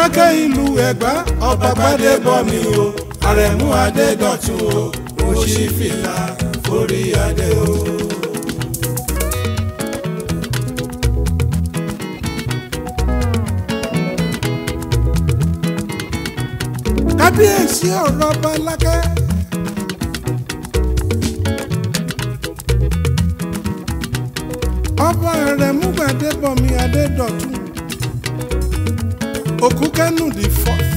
aláké ìlú ẹ̀gbá ọba gbadébọ̀ mi o àrẹ̀mú adédọ̀tun o mo ṣí fìlà forí adé o. kábíyèsí ọ̀rọ̀ ọba alákẹ́. ọba rẹ̀ múgbàdébọ̀mí adédọ̀tun òkúkẹ́nù the fourth.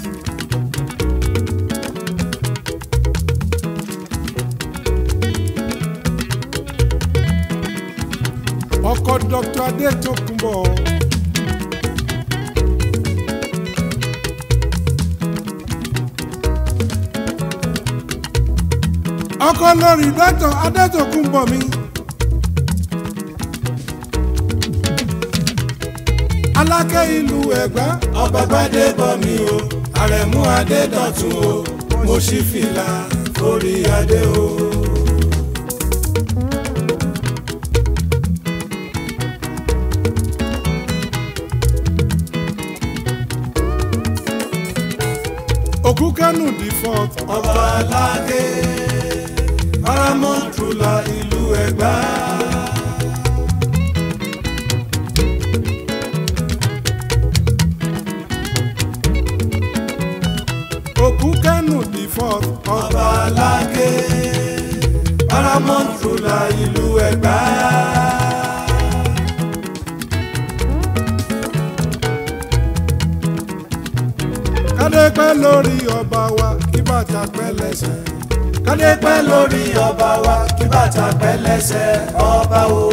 ọkọ dr adétòkùnbọ̀. ọkọ lórí dr adétòkùnbọ̀ mi. alákẹ́ ìlú ẹ̀gbá ọba gbadébọ̀ mi o àrẹ̀mú adédọ̀tun o mo ṣí fìlà forí adé o. òkú kánù the fourth ọba aláké paramount ruler ìlú ẹ̀gbá. òkú kánù the fourth ọba aláké paramount ruler ìlú ẹ̀gbá. kádé pẹ́ lórí ọba wa kí bàtà pẹ́ lẹ́sẹ̀. kádé pẹ́ lórí ọba wa kí bàtà pẹ́ lẹ́sẹ̀ ọba o.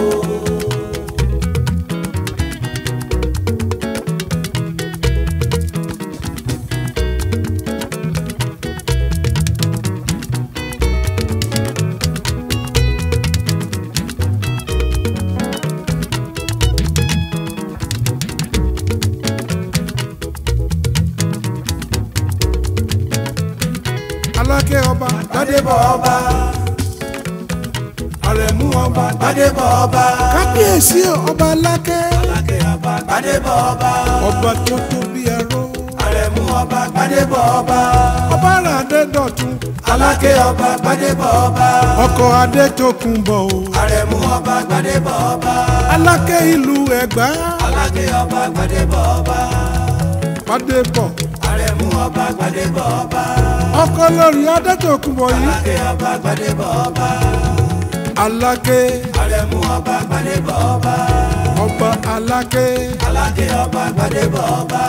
aláké ọba gbadébọ̀ ọba àrẹ̀mú ọba gbadébọ̀ ọba kábíyèsí ọba aláké aláké ọba gbadébọ̀ ọba ọba tó tó bí ẹrú àrẹ̀mú ọba gbadébọ̀ ọba ọba rà adédọ̀tun aláké ọba gbadébọ̀ ọba ọkọ adétòkùnbọ̀ o àrẹ̀mú ọba gbadébọ̀ ọba aláké ìlú ẹ̀gbá aláké ọba gbadébọ̀ ọba gbadébọ̀ àrẹ̀mú ọba gbadébọ̀ ọba ọkọ lórí adétòkùnbọ̀ yìí aláké ọba gbadébọ̀ ọba aláké àrẹ̀mú ọba gbadébọ̀ ọba ọba aláké aláké ọba gbadébọ̀ ọba.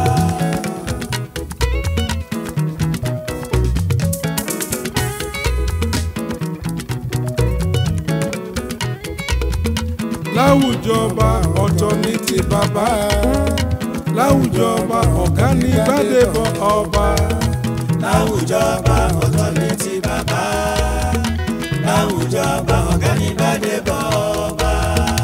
láwùjọ ọba ọ̀tọ̀ ní ti bàbá láwùjọ ọba ọ̀gá ní gbadébọ̀ ọba láwùjọ ọba ọ̀tọ̀ ní ti bàbá láwùjọ ọba ọ̀gá ní gbadébọ̀ ọba.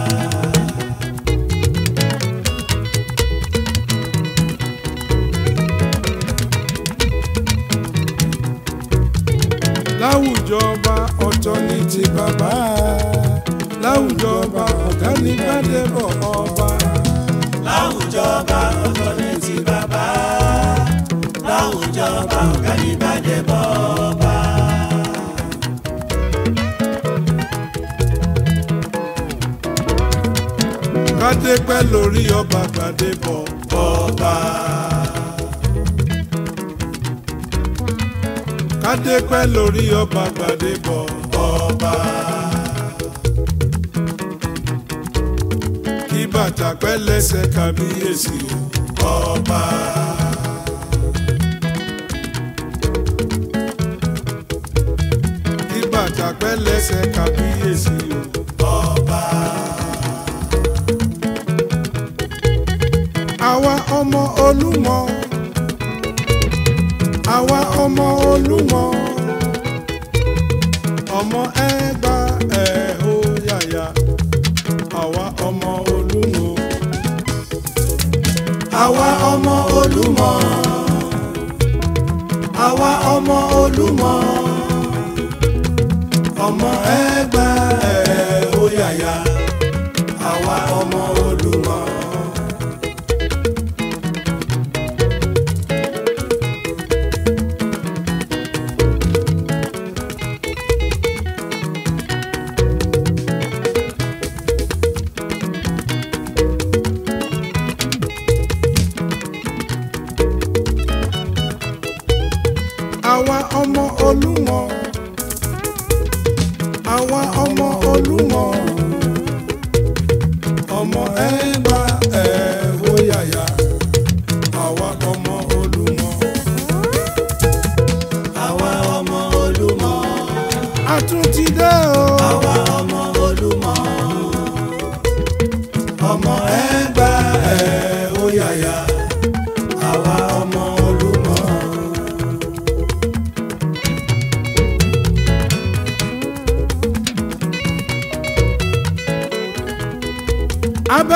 láwùjọ ọba ọ̀tọ̀ ní ti bàbá láwùjọ ọba ọ̀gá ní gbadébọ̀ ọba láwùjọ ọba ọ̀tọ̀ ní ti bàbá láwùjọ ọba ọ̀gá ní gbadébọ̀ ọba. kádé pẹ́ lórí ọba gbadébọ̀ ọba kádé pẹ́ lórí ọba gbadébọ̀ ọba kí bàtà pẹ́ lẹ́sẹ̀ kábíyèsí o ọba kí bàtà pẹ́ lẹ́sẹ̀ kábíyèsí o. ọba àwa ọmọ olúmọ àwa ọmọ olúmọ ọmọ ẹgbà ẹ ó yàyà àwa ọmọ olúmọ àwa ọmọ olúmọ àwa ọmọ olúmọ ọmọ ẹgbà ẹ ó yàyà àwa ọmọ olúmọ.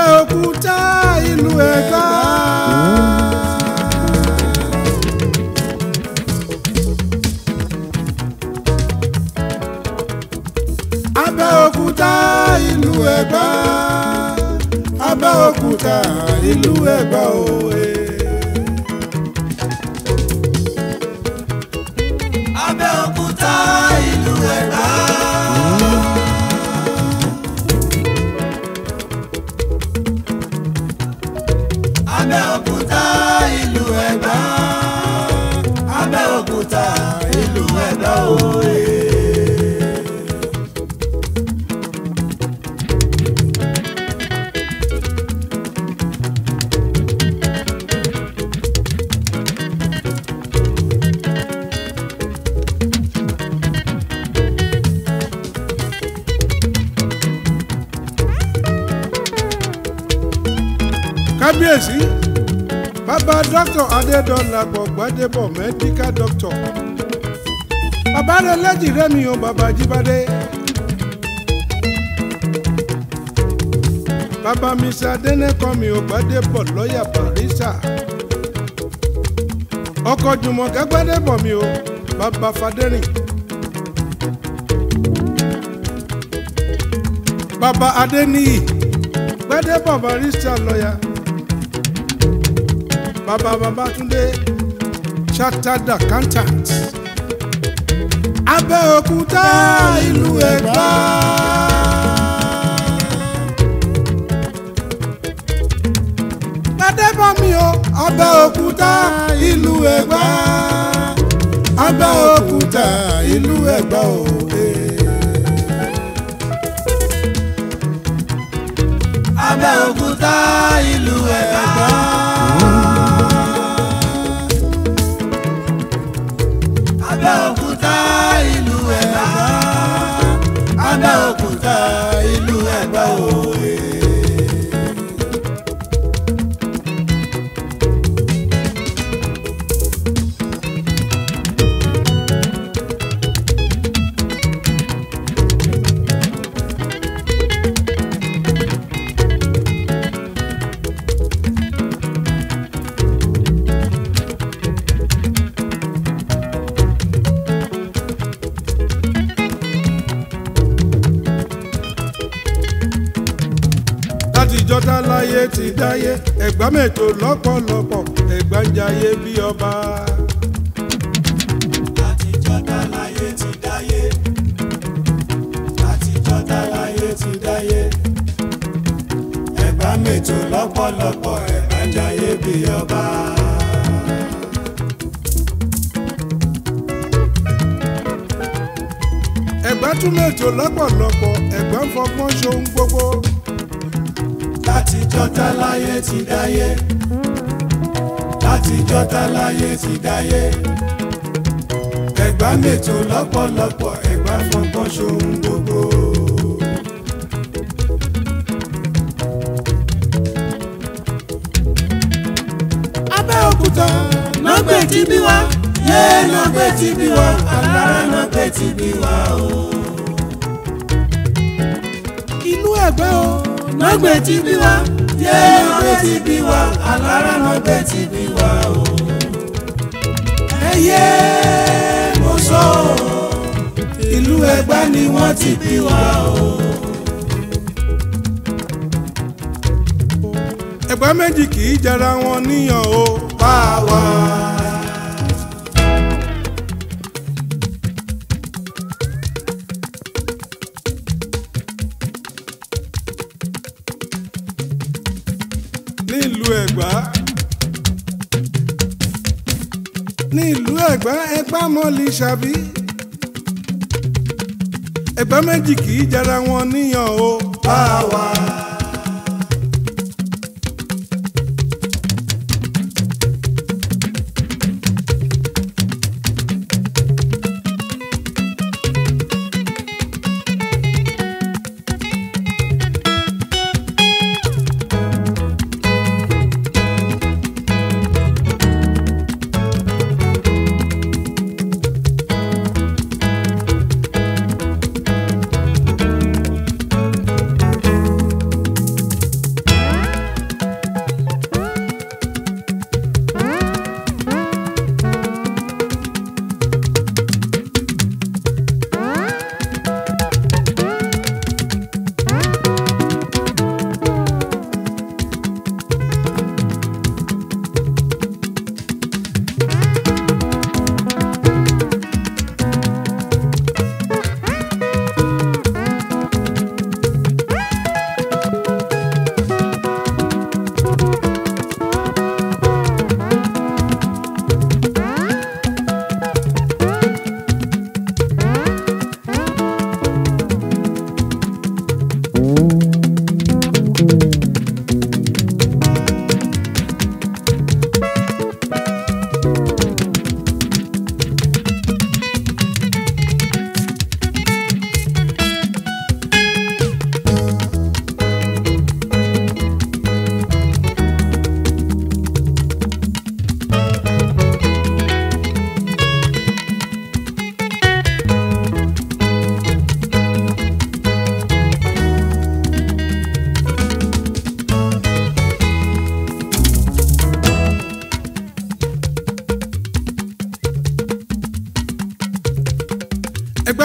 Abẹ́òkúta ìlú Ẹ̀gbá. Abẹ́òkúta ìlú Ẹ̀gbá. Abẹ́òkúta ìlú Ẹ̀gbá òye. Abẹ́òkúta ìlú Ẹ̀gbá. Abẹ́òkúta ìlú Ẹ̀gbá. Abẹ́òkúta ìlú Ẹ̀gbá òye. kábíyèsí bàbá dókítà adédọ̀làpọ̀ gbadébọ̀ mẹ́díkà dókítà bàbá rẹ̀ lẹ́jì rẹ́mi o bàbá jíbádé bàbá mr adẹ́nẹ́kọ́mi o gbadébọ̀ lọ́ọ̀yà barisa ọkọ̀ jùmọ̀kẹ́ gbadébọ̀ mi o bàbá fadẹ́rìn bàbá adẹ́níyì gbadébọ̀ barisa lọ́ọ̀yà bàbá Babátúndé chartered accountant Abẹ́òkúta ìlú Ẹ̀gbá. Gbadébọ̀mí o Abẹ́òkúta ìlú Ẹ̀gbá. Abẹ́òkúta ìlú Ẹ̀gbá o. Abẹ́òkúta ìlú Ẹ̀gbá. Abẹ́òkúta ìlú Ẹ̀gbá. Abẹ́òkúta ìlú Ẹ̀gbá òye. látijọ́ tá láyé ti dáyé ẹ̀gbá mẹ́tò lọ́pọ̀lọpọ̀ ẹ̀gbá ń jayé bí ọba. Látijọ́ tá láyé ti dáyé. Látijọ́ tá láyé ti dáyé. Ẹ̀gbá mètò lọ́pọ̀lọpọ̀ ẹ̀gbá ń jayé bí ọba. ẹ̀gbá tún mẹ́tò lọ́pọ̀lọpọ̀ ẹ̀gbá ń fọgbọ́n ṣohun gbogbo. Látijọ́ tá láyé ti dáyé. Látijọ́ tá láyé ti dáyé. Ẹ̀gbá mètò lọ́pọ̀lọpọ̀ ẹ̀gbá fọgbọ́n ṣohun gbogbo. Abẹ́òkúta nọgbẹ tí bí wa yé nọgbẹ tí bí wa alára nọgbẹ tí bí wa o. ìlú Ẹ̀gbá o. nọgbẹ tí bí wa yé nọgbẹ tí bí wa alára nọgbẹ tí bí wa o. ẹyẹ mo sọ o ìlú Ẹ̀gbá ni wọ́n ti bí wa o. ẹ̀gbá méjì kì í jẹra wọn níyàn o. bá a wà. nílùú Ẹ̀gbá nílùú Ẹ̀gbá Ẹ̀gbá mọ́lì ṣàbí ẹ̀gbá méjì kì í jẹra wọn níyàn o. bá a wà.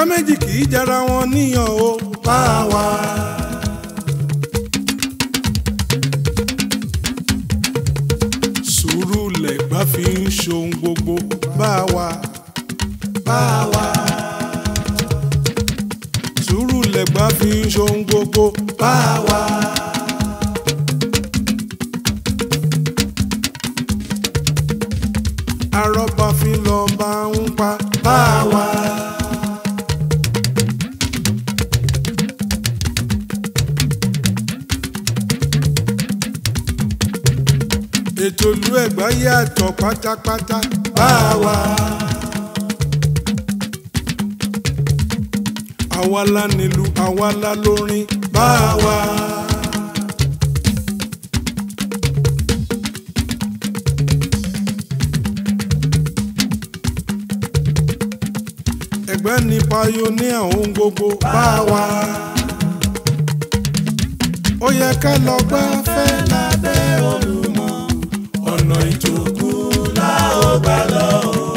méjì kì í jara wọn níyàn o bá wa. sùúrù lẹ̀gbá fi ń ṣohun gbogbo bá wa. bá wa. sùúrù lẹ̀gbá fi ń ṣohun gbogbo bá wa. arọ́bà fi lọ bá ń pa bá wa. ètò ìlú Ẹ̀gbá yàtọ̀ pátápátá bá wa. àwa la nílùú àwa la lórin bá wa. Ẹ̀gbẹ́ ni pioneer ohun gbogbo bá wa. ó yẹ ká lọ gbáfẹ́ lábẹ́ Olúmọ ọ̀nà ìjòkú la ó gbà lọ.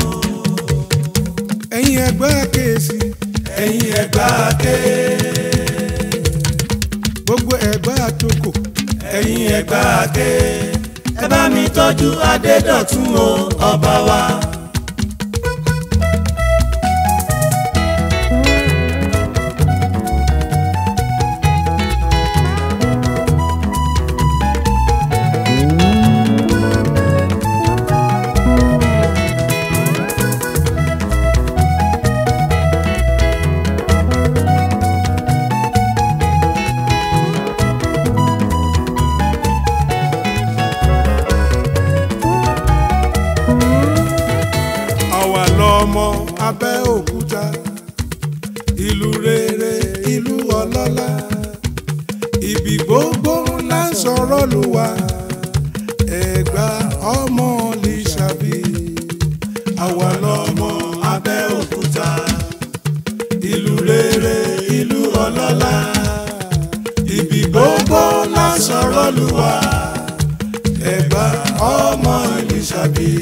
ẹ̀yin Ẹ̀gbá kéésì ẹ̀yin Ẹ̀gbá ké. gbogbo Ẹ̀gbá àtòkò ẹ̀yin Ẹ̀gbá ké. ẹ bá mi tọ́jú Adédọ̀tun o ọba wa. àwa lọmọ Abẹ́òkúta ìlú rere ìlú ọlọ́lá ibi gbogbo la ń sọ̀rọ̀ Olúwa Ẹ̀gbá ọmọ Lísàbí àwa lọmọ Abẹ́òkúta ìlú rere ìlú ọlọ́lá ibi gbogbo la ń sọ̀rọ̀ Olúwa Ẹ̀gbá ọmọ Lísàbí.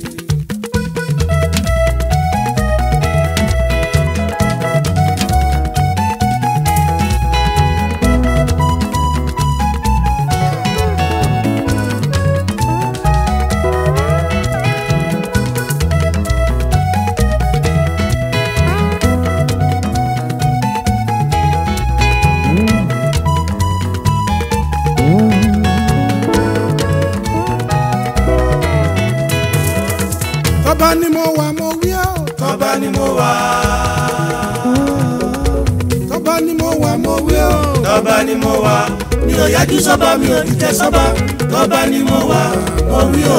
tọ́ba ni mo wà mo wí ọ́. tọ́ba ni mo wà. tọ́ba ni mo wà mo wí ọ́. tọ́ba ni mo wà. mi ò yájú sọ́ba mi ò dìtẹ̀ sọ́ba. tọ́ba ni mo wà mo wí o.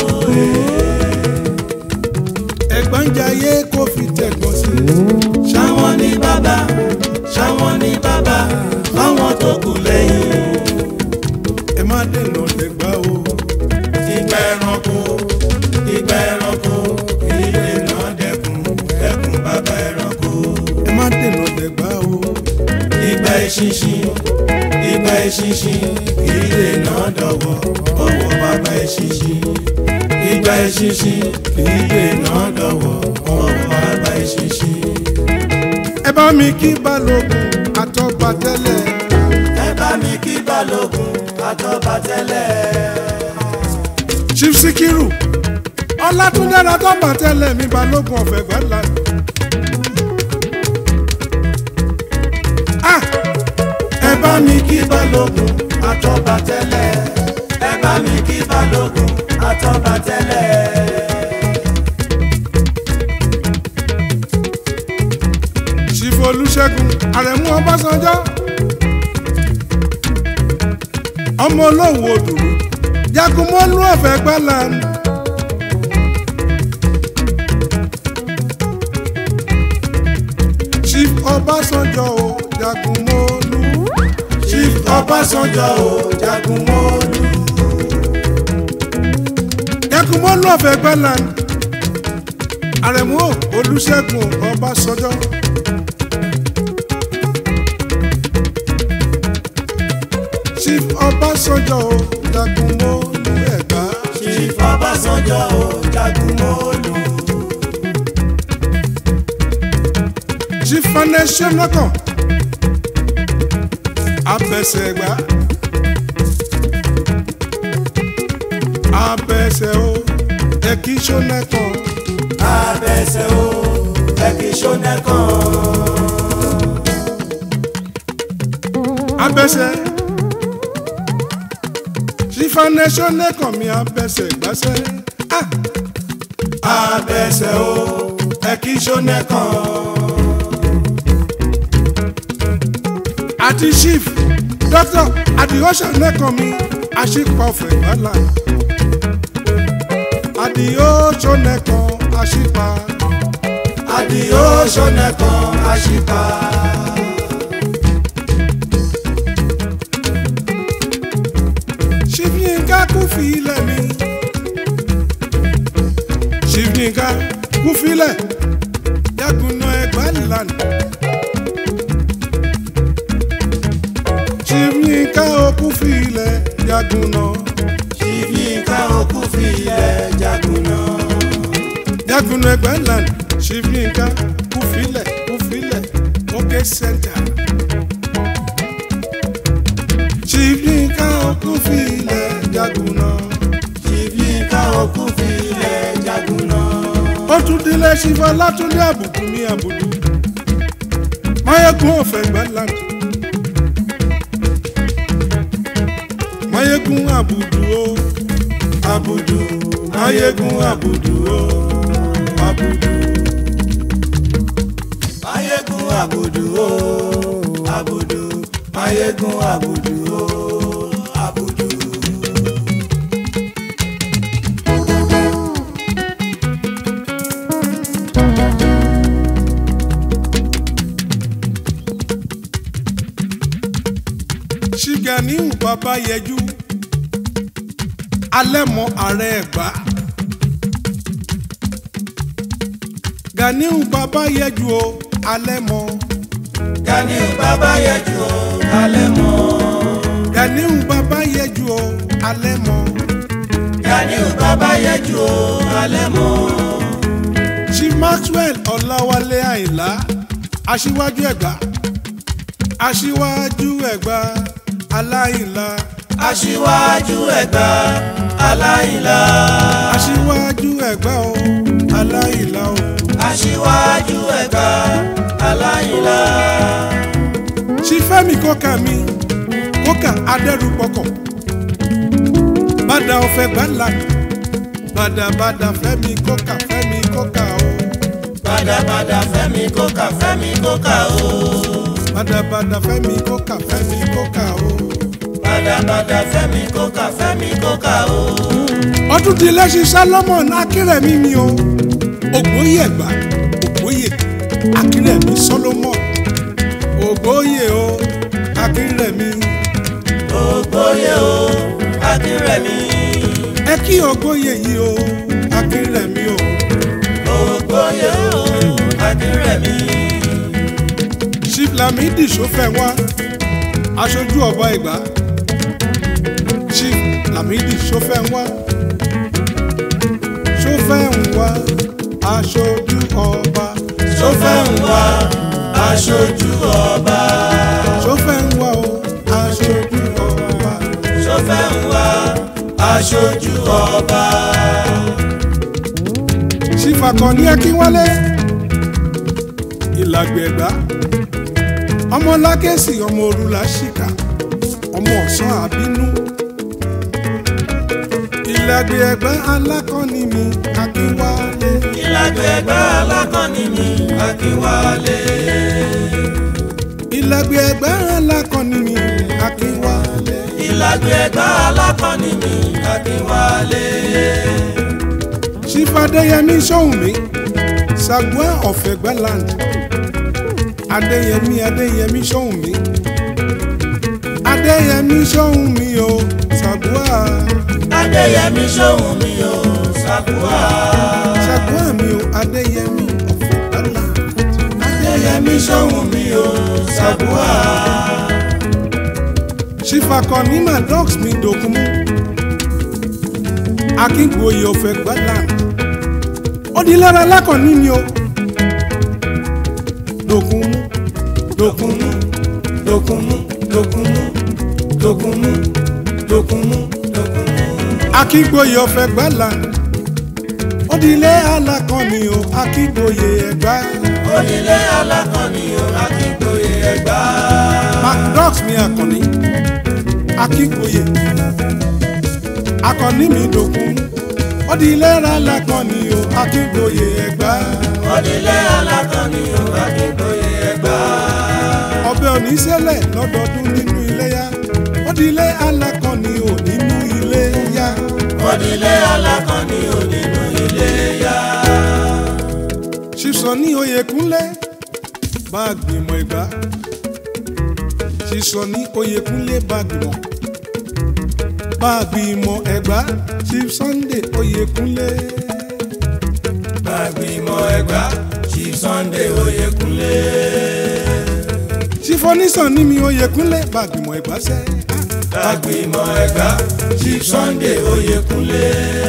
ẹ̀gbọ́n jayé kó fi tẹ̀gbọ́n sí. ṣáwọn ní bàbá ṣáwọn ní bàbá fáwọn tó kù lẹ́yìn. ẹ má dènà lẹ́gbà o. ìgbà ẹranko ìgbà ẹranko ilé náà dẹkùn dẹkùn bàbá ẹranko. ẹ má dènà lẹ́gbà o. ìgbà ìṣinṣin ìgbà ìṣinṣin ilé náà dọ̀wọ́ ọwọ́ bàbá ìṣinṣin. ìgbà ìṣinṣin ilé náà dọ̀wọ́ ọwọ́ bàbá ìṣinṣin. ẹ bá mi kí balógun àtọ́ba tẹ́lẹ̀. ẹ bá mi kí balógun àtọ́ba tẹ́lẹ̀. chief sikiru ọlátúndé àtọ́ba tẹ́lẹ̀ mi balógun ọ̀fẹ́ gbẹ́lá. ah ẹ bá mi kí balógun àtọ́ba tẹ́lẹ̀. ẹ bá mi kí balógun àtọ́ba tẹ́lẹ̀. chief olùṣègùn àrẹ̀mú ọbásanjọ́ ọmọ olóhùn odùrú jagunmọ́lú ọ̀fẹ́ gbẹ́lá. chief ọbásanjọ́ o jagunmọ́lú. chief ọbásanjọ́ o jagunmọ́lú. jagunmọ́lú ọ̀fẹ́ gbẹ́lá. àrẹ̀mú olùṣègùn ọbásanjọ́. chief ọbásanjọ́ o jagunmọ́lú ẹ̀gbá. chief ọbásanjọ́ o jagunmọ́lú. chief ṣẹ́nọ́kàn abẹsẹ̀gbá abẹsẹ̀ o ẹ̀kí ṣọ́nẹ́kàn abẹ́sẹ̀ o ẹ̀kí ṣọ́nẹ́kàn. abẹsẹ̀ sífánẹ́ ṣọ́nẹ́kàn mi abẹsẹ̀ gbàsẹ̀ ah abẹ́sẹ̀ o ẹ̀kí ṣọ́nẹ́kàn. àti chief doctor àdìọ́ṣà nẹ́kàn mi àṣìpọ̀ ọ̀fẹ́ gbàlà àdìọ́ṣà nẹ́kàn àṣìpà àdìó ṣọ́nẹ́kàn àṣìpà. chief yinka kú fi ilẹ̀ mi chief yinka kú fi ilẹ̀ yagunna ẹgbà lànà chief yinka ó kú fi ilẹ̀ yagunna Yínká òkú fi ilẹ̀ jagun náà. yagunna ẹgbà lànà chief yinka kú fi ilẹ̀ kú fi ilẹ̀ òkè center chief yinka ó kú fi ilẹ̀ yagunna. Yínká òkú fi ilẹ̀ jagun náà. ó tún délé ṣífà látúndé àbùkù ní àbùdù máyégún ọ̀fẹ́ gbẹ́láńdì máyégún àbùdù ó àbùdù máyégún àbùdù ó àbùdù Máyégún àbùdù o, àbùdù, máyégún àbùdù o, àbùdù. ṣìgàníhù bàbá yẹjú alẹ́ mọ ààrẹ ẹ̀gbá Ganiu bàbá yẹjú o alẹ́ mọ Ganiu bàbá yẹjú o, alẹ́ mọ́. Ganiu bàbá yẹjú o alẹ́ mọ. Ganiu bàbá yẹjú o, alẹ́ mọ́. chief maxwell ọláwálé àyìnlá aṣíwájú ẹ̀gbá aṣíwájú ẹ̀gbá aláìlá Aṣíwájú Ẹ̀gbá, aláìlá. aṣíwájú ẹ̀gbá o aláìlá o Aṣíwájú Ẹ̀gbá, aláìlá. chief fẹ́mi kókà mi kókà adẹ́rùpọ̀kọ̀ bàdà ọ̀fẹ́ gbàlà bàdàbàdà fẹ́mi kókà fẹ́mi kókà o Bàdàbàdà Fẹ́mi kókà Fẹ́mi kókà o. bàdàbàdà fẹ́mi kókà fẹ́mi kókà o. Bàdàbàdà Fẹ́mi kókà Fẹ́mi kókà o. ọdún di lẹ́sìn salomon akérèmí mi o ògbóyè ẹ̀gbá ògbóyè akérèmí solomon ògbóyè o akérèmí Ògbóyè o, Akínrẹ̀mí. ẹ kí ògbóyè yìí o akérèmí o Ògbóyè o, Akínrẹ̀mí. chief lamidi sọfẹ wá aṣojú ọba ìgbà chief lamidi sọfẹ wá sọfẹ ń wá aṣojú ọba Sọfẹ́ ń wá aṣojú ọba. sọfẹ ń wá o aṣojú ọba. Sọfẹ́ ń wá aṣojú ọba. sífàkànní akínwálé ìlàgbẹ̀gbá ọmọ lákèsì ọmọ òrùlà ṣìkà ọmọ ọ̀sán àbínú ìlàgbẹ̀gbá alákọ̀ọ́ni mi akínwálé Ìlàgbẹ̀gbá alákọ̀ọ́ni mi Akínwálé. ìlàgbẹ̀gbá alákọ̀ọ́ni mi akínwálé Ìlàgbẹ̀gbá alákọ̀ọ́ni mi Akínwálé. sífàdéyẹmí sóhùnmí sagua ọ̀fẹ́gbẹ́land adéyẹmí adéyẹmí sóhùnmí adéyẹmí sóhùnmí o sagua. Adéyẹmí ṣóhun mi ò ṣàkúwà. ṣàgbọ́n mi ò adéyẹmí ọ̀fọ̀gbálà Adéyẹmí ṣóhun mi ò ṣàkúwà. ṣìfàkọ̀ ní madox mi dògúnmú akíngboyè ọ̀fẹ̀gbálà ó di lára lákọ̀ọ́ní ni o dògúnmú dokunmu dokunmu dokunmu dokunmu dokunmu dokunmu. akígboyè ọ̀fẹ́ gbàlà ó di ilé alákànni o akígboyè ẹ̀gbá. onílé alákọ̀ọ́ni o akíngbòye ẹ̀gbá. macdox mi àkànní akígboyè akànní mi dokunmu ó di ilé alákànni o akígboyè ẹ̀gbá. onílé alákọ̀ọ́ni o akíngbòye ẹ̀gbá. ọbẹ̀ oníṣẹ́lẹ̀ lọ́dọọdún nínú iléyá ó di ilé alákànni ò nínú iléyá. onílé alákọ̀ọ́ni o nínú ilé yá. sísọ ní oyèkúnlé bá a gbìmọ̀ ìgbà sísọ ní oyèkúnlé bá a gbìmọ̀ bá a gbìmọ̀ ẹ̀gbá chief sunday oyèkúnlé gbàgbìmọ̀ ẹ̀gbá chief sunday oyèkúnlé. chief onísàn ní mi oyèkúnlé bá a gbìmọ̀ ẹ̀gbá sẹ́ gbàgbìmọ̀ ẹ̀gbá chief sunday oyèkúnlé.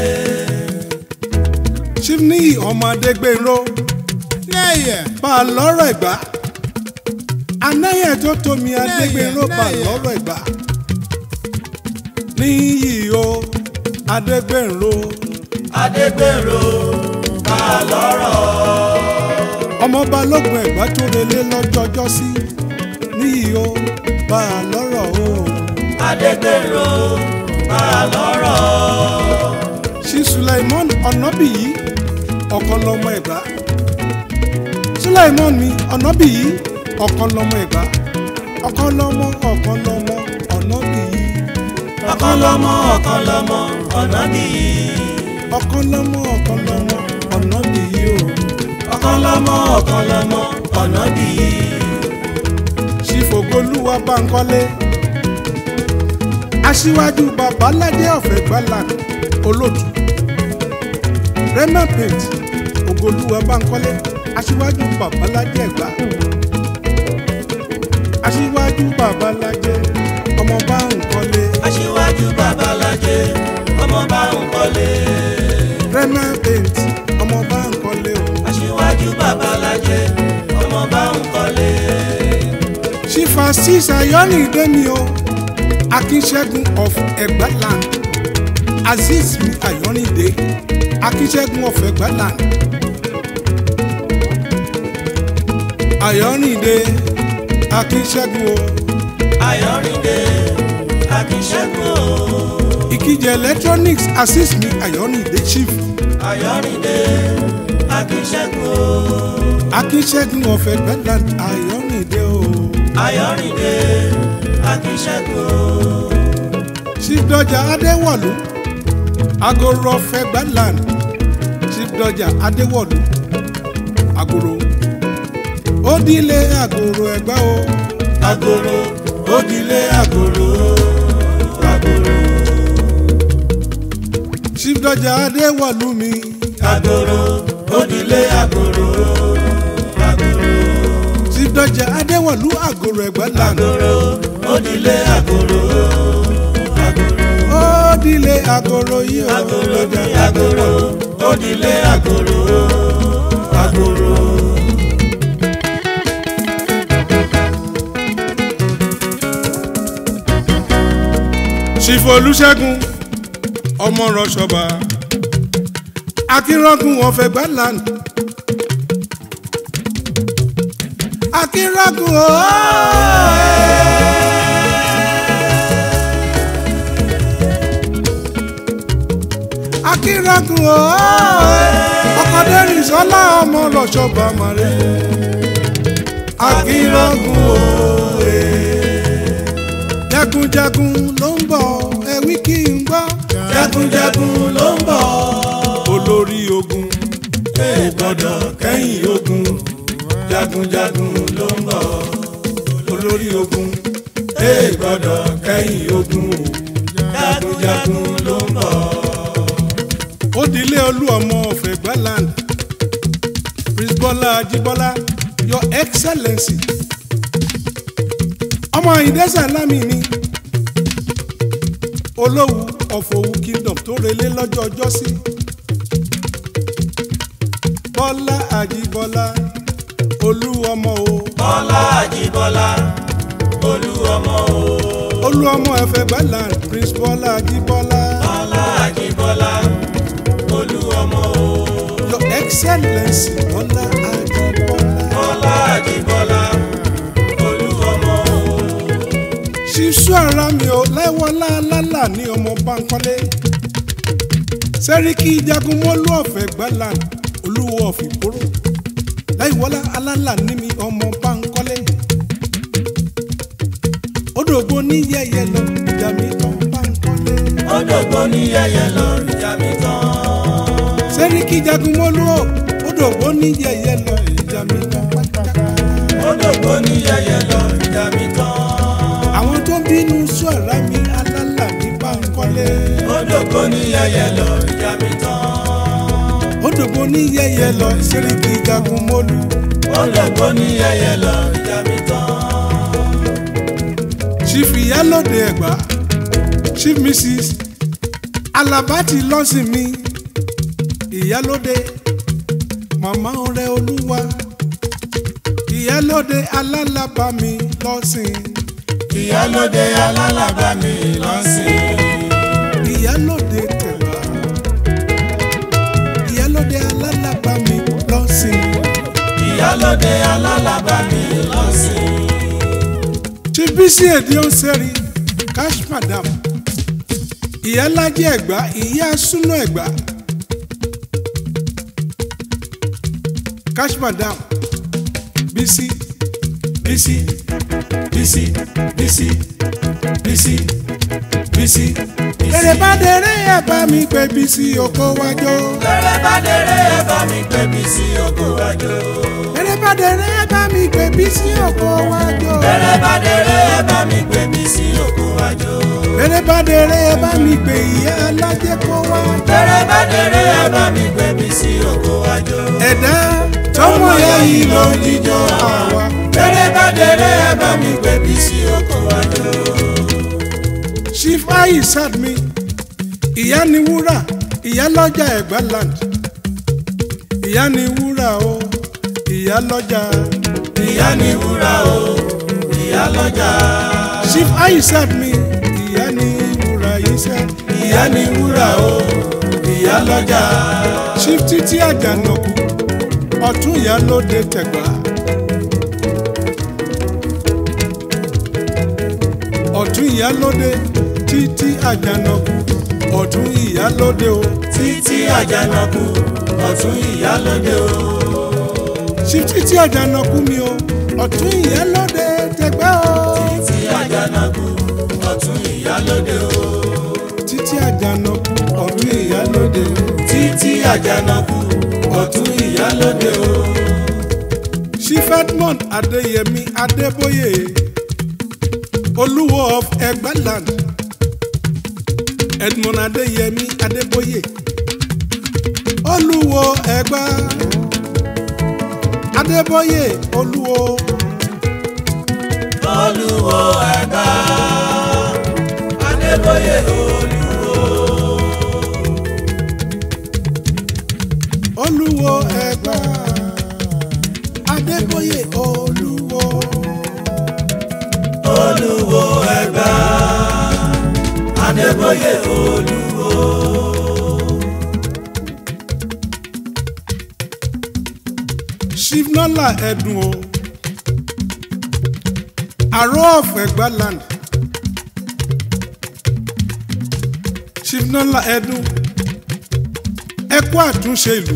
chief níyì ọmọ adégbèrò bá a lọ́rọ̀ ẹ̀gbá anáyẹ̀ tó tómi adégbèrò bá a lọ́rọ̀ ẹ̀gbá níyì o adégbèrò. adégbèrò bá a lọ́rọ̀. ọmọ balógun ẹ̀gbá tó relé lọ́jọ́jọ́ sí níyì ó bá a lọ́rọ̀ o. adégbèrò bá a lọ́rọ̀. ṣí Sulaimon ọ̀nàbìyí ọ̀kan lọ́mọ ẹ̀gbá. Sulaimon mi ọ̀nàbìyí ọ̀kan lọ́mọ ẹ̀gbá. ọ̀kan lọ́mọ ọ̀kan lọ́mọ ọ̀nàbìyí. ọ̀kan lọ́mọ ọ̀kan lọ́mọ ọ̀nà nìyí. ọ̀kan lọ́mọ ọ̀kan lọ́mọ ọ̀nàbìyí o. ọ̀kan lọ́mọ ọ̀kan lọ́mọ ọ̀nà nìyí. ṣí Fògolúwa Bánkọ́lé. aṣíwájú babaládé ọ̀fẹ́ gbálà olóòtú rema paint ògolúwa Bánkọ́lé aṣíwájú babaládé ẹ̀gbá aṣíwájú babaládé ọmọ Bánkọ́lé aṣíwájú babalájẹ ọmọ bá ń kọ́lé. rema paint ọmọ Bánkọ́lé o aṣíwájú babalájẹ ọmọ bá ń kọ́lé. ṣífà sísà yọ́nìdé mi o akínṣẹ́gun of ẹ̀gbáland azeez mi ayọ́nìdé akínṣẹ́gun of ẹ̀gbáland ayọ́nìdé akínṣẹ́gun o ayọ̀rìndé akínṣẹ́gun o. ìkìjẹ electronics azeez mi ayọ́nìdé chief ayọ̀rìndé akínṣẹ́gun o. akínṣẹ́gun of ẹ̀gbáland ayọ́nìdé o ayọ̀rìndé akínṣẹ́gun o. chief dọjà adéwọ̀lú agoro of ẹ̀gbáland chief dọjà adéwọ̀lú agoro ó dílé agoro ẹ̀gbá o. agoro òdìlé agoro agoro chief dọjà adéwọlú mi agoro òdìlé agoro agoro chief dọjà adéwọlú àgòrò ẹgbẹ lànà agoro òdìlé agoro agoro ó dílé àgòrò yìí ó agoro dọjà ní agoro òdìlé agoro agoro. chief olùṣègùn ọmọ rọṣọba akínrọgùn ọfẹ gbẹ lànà akínrọgùn ó. akínrọgùn ó. ọkọdẹrìn sọlá ọmọ rọṣọba màrẹ akínrọgùn ó jagunjagun ló ń bọ̀ ẹ̀wí kí n gbọ́. jagunjagun ló ń bọ̀ olórí ogun ẹ gbọ́dọ̀ kẹ́yìn ogun jagunjagun ló ń bọ̀ olórí ogun ẹ gbọ́dọ̀ kẹ́yìn ogun jagunjagun ló ń bọ̀. ó dilé olú ọmọ ọ̀fẹ́ gbaland prince bọ́lá ajíbọ́lá your excellency ọmọ ìdẹ́sẹ̀ lámì ni olówú ọ̀fọ̀wù kingdom tó relé lọ́jọ́ ọjọ́ sí bọ́lá ajíbọ́lá olú ọmọ o bọ́lá àjíbọ́lá olú ọmọ o olú ọmọ ẹ̀fẹ̀ gbẹ́land prince bọ́lá ajíbọ́lá bọ́lá àjíbọ́lá olú ọmọ o your excellence bọ́lá ajíbọ́lá. bọ́lá àjíbọ́lá olú ọmọ o ṣíṣú ara mi ò lẹ́wọ́lá lálà ní ọmọ bankole sẹ́ríkì jagunmọ́lú ọ̀fẹ́ gbẹ́land olúwo ọ̀fìgbòrò láìwọ́lá alálà ní mi ọmọ bankole odògbó ní yẹyẹ lọ ìjà mi tán bankole ó dògbò ní yẹyẹ lọ ìjà mi tán sẹ́ríkì jagunmọ́lú ò odògbó ní yẹyẹ lọ ìjà mi tán pátákà ó dògbò ní yẹyẹ lọ ìjà mi tán àwọn tó ń bínú sú ara mi alálà ní bankole ó dògbò ní yẹyẹ lọ ìjà mi tán odògbó ní yẹyẹ lọ sẹ́ríkì jagunmọ́lú. ó dògbò ní yẹyẹ lọ ìjà mi tán chief ìyálòde ẹ̀gbá chief mrs alabati lọ́sìn mi ìyálòde màmá ọ̀rẹ́ olúwa ìyálòde alálàbá mi lọ́sìn ìyálóde alálàbá mi lọ́sìn ìyálòde tẹ̀gbá ìyálòde alálàbá mi lọ́sìn ìyálóde alálàbá mi lọ́sìn chief bísí èdè ọ̀sẹ̀rì cash madam ìyálájẹ ẹ̀gbá ìyá súná ẹ̀gbá cash madam bísí bísí bísí bísí bísí bísí èrè bá dèrè ẹ̀ bá mi pé bísí oko wájọ Bẹ̀rẹ̀ bá dèrè ẹ bá mi pé bísí oko wájú. èrè bá dèrè ẹ̀ bá mi pé bísí oko wájọ Bẹ̀rẹ̀ bá dèrè ẹ bá mi pé bísí oko wájú. èrè bá dèrè ẹ̀ bá mi pé ìyá alájẹ kó wá Bẹ̀rẹ̀ bá dèrè ẹ bá mi pé bísí oko wájú. ẹ̀dá tọmọ ya yìí ló ń jíjọ àwa Bẹ̀rẹ̀ bá dèrè ẹ bá mi pé bísí oko wájú. chief aisad mi ìyá ni wúrà ìyá lọ́jà ẹ̀gbá land ìyá ni wúrà o ìyá lọ́jà Ìyá ni wúrà o, ìyá lọ́jà. chief aisad mi ìyá ni wúrà iṣẹ́ Ìyá ni wúrà o, ìyá lọ́jà. chief títí àjànàkú ọ̀tún ìyá lóde tẹ̀gbá ọ̀tún ìyá lóde títí àjànàkú ọ̀tún ìyá lóde o Títí àjànàkú, ọ̀tún ìyá lóde o. chief títí àjànàkú mi o ọ̀tún ìyá lóde tẹ̀gbá o Títí àjànàkú, ọ̀tún ìyá lóde o. títí àjànàkú ọ̀tún ìyá lóde o. títí àjànàkú ọ̀tún ìyálóde o. chief edmond adeyemi adeboye olúwo of egbaland edmond adeyemi adeboye olúwo ẹgbà adeboye olúwo olúwo ẹ̀gbá adébóyè olúwo. olúwo ẹgbà adeboye olúwo olúwo ẹ̀gbá adébóyè olúwo. chief nọlá ẹdùn o àrò of egbaland chief nọlá ẹdùn ẹkú àtúnṣe ìlú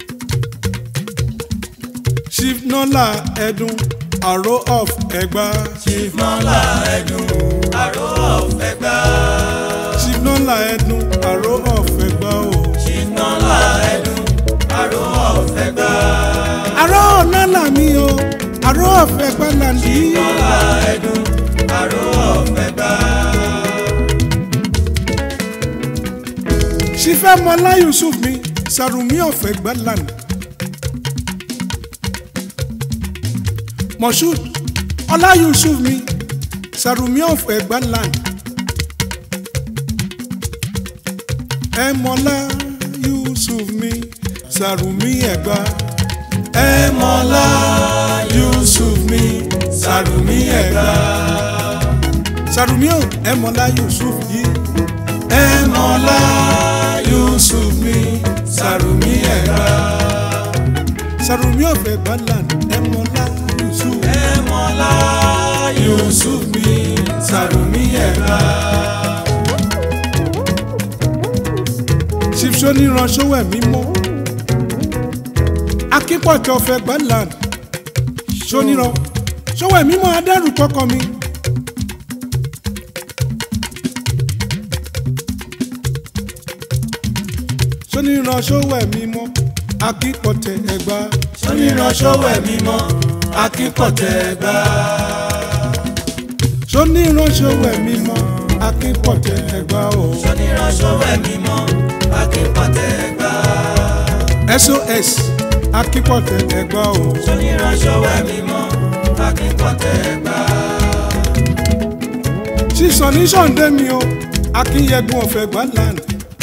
chief nọlá ẹdùn àrò of ẹgbà chief nọ́là ẹ̀dùn àrò ọ̀fẹ́gbá. chief nọlá ẹdùn àrò of ẹgbà o chief nọ́là ẹ̀dùn àrò ọ̀fẹ́gbá. àrò nọlá mi o àrò of egbaland yìí nọ́là ẹ̀dùn àrò ọ̀fẹ́gbá. chief ẹmọlá yusuf mi sàrùmí of egbaland moshood ọlá yusuf mi sàrùmí of egbaland ẹmọlá yusuf mi sàrùmí ẹgbà ẹ̀mọ́lá yusuf mi sàrùmí ẹ̀gbá. sàrùmí ò ẹmọlá yusuf yìí ẹ̀mọ́lá yusuf mi sàrùmí ẹ̀gbá. sàrùmí ò fẹ́ gbàlànà ẹmọlá yusuf ẹ̀mọ́lá yusuf mi sàrùmí ẹ̀gbá. ṣíṣó níranṣọwọ ẹmí mọ akípọ̀tẹ́ ọ̀fẹ́ gbàlànà ṣóníran ṣọwọ ẹmí mọ adẹ́rù kọkọ mi. ṣóníranṣọwọ ẹmí mọ akípọ̀tẹ́ ẹgbà oníránṣọ́wọ́ ẹ̀mí mọ́ akínpọ̀tẹ́ ẹ̀gbá. ṣóníranṣọwọ ẹmí mọ akípọ̀tẹ́ ẹgbà o. oníránṣọ́wọ́ ẹ̀mí mọ́ akínpọ̀tẹ́ ẹ̀gbá. sos akípọ̀tẹ́ ẹgbà o. oníránṣọ́wọ́ ẹ̀mí mọ́ akínpọ̀tẹ́ ẹ̀gbá. sísọ ní sọ̀ǹdé mi o akínyẹ̀gùn ọ̀fẹ́ gbàlànà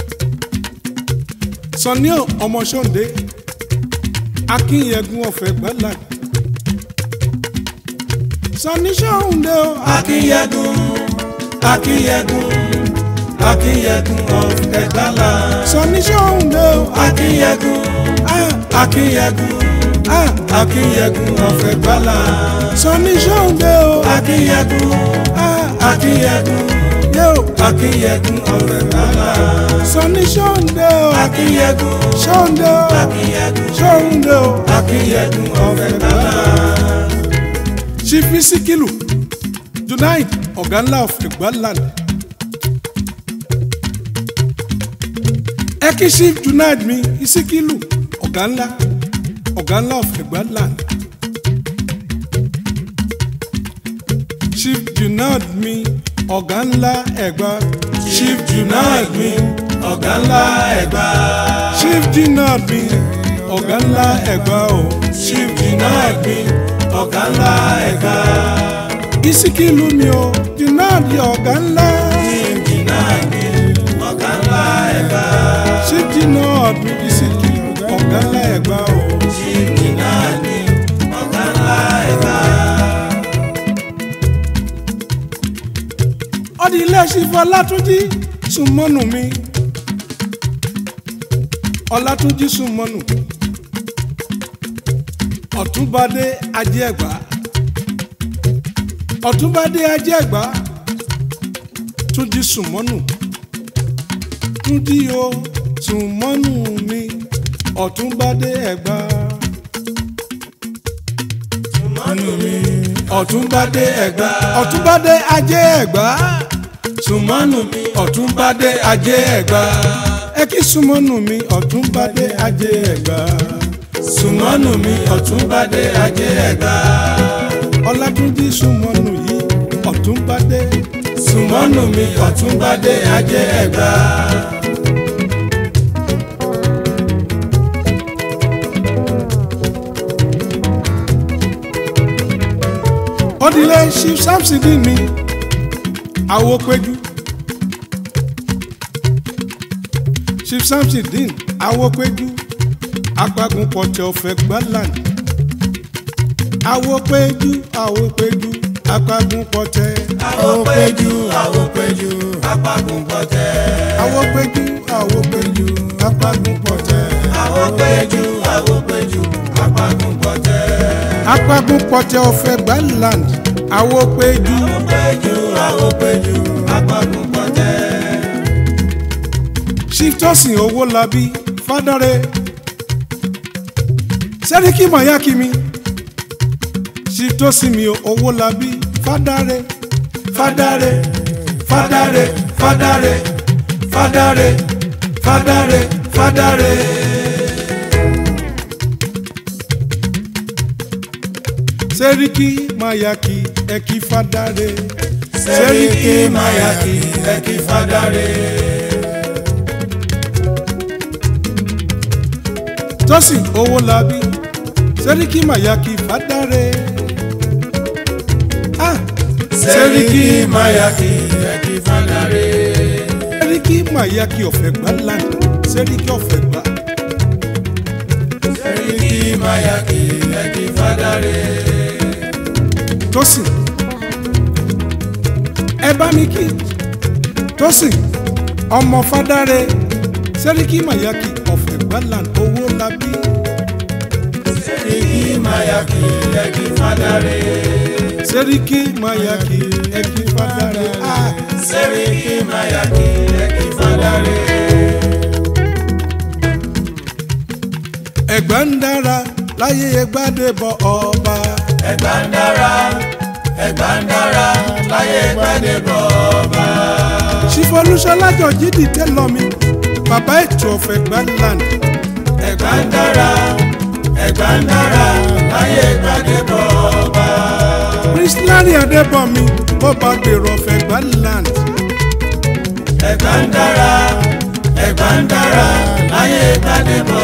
sọ̀ní ọmọ sọ̀ǹdé akínyẹ̀gùn ọ̀fẹ́ gbàlànà sọ̀ní sọ̀ǹdé o akínyẹ̀gùn akínyẹ̀gùn akínyẹ̀gùn of ẹ̀gbálá. sọ̀ní sọ̀ǹdé o akínyẹ̀gùn ah, akínyẹ̀gùn ah, akínyẹ̀gùn of ẹ̀gbálá. sọ̀ní sọ̀ǹdé o akínyẹ̀gùn ah, akínyẹ̀gùn yóò akínyẹ̀gùn of ẹ̀gbálá. sọ̀ní sọ̀ǹdé o akínyẹ̀gùn sọ̀ǹdé o akínyẹ̀gùn sọ̀ǹdé o akínyẹ̀gùn of ẹ̀gbálá. chief isikilu junaid ọ̀gá ńlá of egbaland ẹkí chief junaid mi isikilu ọ̀gá ńlá ọ̀gá ńlá of egbaland chief junaid mi ọ̀gá ńlá ẹ̀gbá chief junaid mi ọ̀gá ńlá ẹ̀gbá. chief junaid mi ọ̀gá ńlá ẹ̀gbá o chief junaid mi ọ̀gá ńlá ẹ̀gbá. isikilu mi o junaid ọ̀gá ńlá chief junaid mi ọ̀gá ńlá ẹ̀gbá. chief junaid mi isikilu ọ̀gá ńlá ẹ̀gbá o. chief junaid mi ọ̀gá ńlá ẹ̀gbá. ọdí ilé ṣífọ ọlátúnjí súnmọ́nù mi ọlátúnjí súnmọ́nù ọ̀túnbadé ajé ẹ̀gbá ọ̀túnbadé ajé ẹ̀gbá túnjí súnmọ́nù túnjí o súnmọ́nù mi ọ̀túnbadé ẹ̀gbá mọ́nù mi ọ̀túnbadé ẹ̀gbá ọ̀túnbadé ajé ẹ̀gbá sùmọ́nù mi ọ̀túnbadé ajé ẹ̀gbá ẹ kí súnmọ́nù mi ọ̀túnbadé ajé ẹ̀gbá sùmọ́nù mi ọ̀túnbádé ajé ẹ̀gbá. ọlátúnjí súnmọ́nù yìí ọ̀túnbadé sùmọ́nù mi ọ̀túnbádé ajé ẹ̀gbá. ọdílé chief samsidi mi awopéjú chief samsidi awopéjú apagun pọtẹ ọfẹ gbọlan awopéjú awopéjú apagun pọtẹ àwòpéjú àwòpéjú apágun pọ̀tẹ́. awopéjú awopéjú apagun pọtẹ àwòpéjú àwòpéjú apágun pọ̀tẹ́. apagun pọtẹ ọfẹ gbọlan awopéjú àwòpéjú àwòpéjú apágun pọ̀tẹ́. chief tosin owólabí fádàrẹ sẹ́ríkì mayaki mi chief tosin mi owólabí fádàrẹ fádàrẹ fádàrẹ fádàrẹ fádàrẹ fádàrẹ fádàrẹ. sẹ́ríkì mayaki ẹ̀kí fádàrẹ sẹ́ríkì mayaki ẹ̀kí fádàrẹ. tosin owólabí sẹ́ríkì mayaki fádàrẹ ah sẹ́ríkì mayaki ẹ̀kí fádàrẹ. sẹ́ríkì mayaki ọ̀fẹ́ gbá land sẹ́ríkì ọ̀fẹ́ gbá sẹ́ríkì mayaki ẹ̀kí fádàrẹ́. Tósìn ẹ bá mi kí Tósìn ọmọ Fádàrẹ Sẹ́ríkì Mayaki ọ̀fẹ́ gbàlàn owó labí sẹ́ríkì mayaki ẹ̀kí fádàrẹ́. Sẹ́ríkì Mayaki ẹ̀kí Fádàrẹ ah, sẹ́ríkì mayaki ẹ̀kí fádàrẹ́. ẹ̀gbá ń dára láyé Ẹgbádébọ̀ ọba ẹ̀gbá ń dára ẹ̀gbá ń dára láyé Gbádébọ̀ ọba. ṣífọlúṣọlá jọjí dìtẹ́ lọ mi bàbá ètò ọ̀fẹ́ gbàlàn ẹ̀gbá ń dára ẹ̀gbá ń dára láyé Gbádébọ̀ ọba. Prince Larry Adébọ̀mí bọ́ba gbèrò ọ̀fẹ́ gbàlàn ẹ̀gbá ń dára ẹ̀gbá ń dára láyé Gbádébọ̀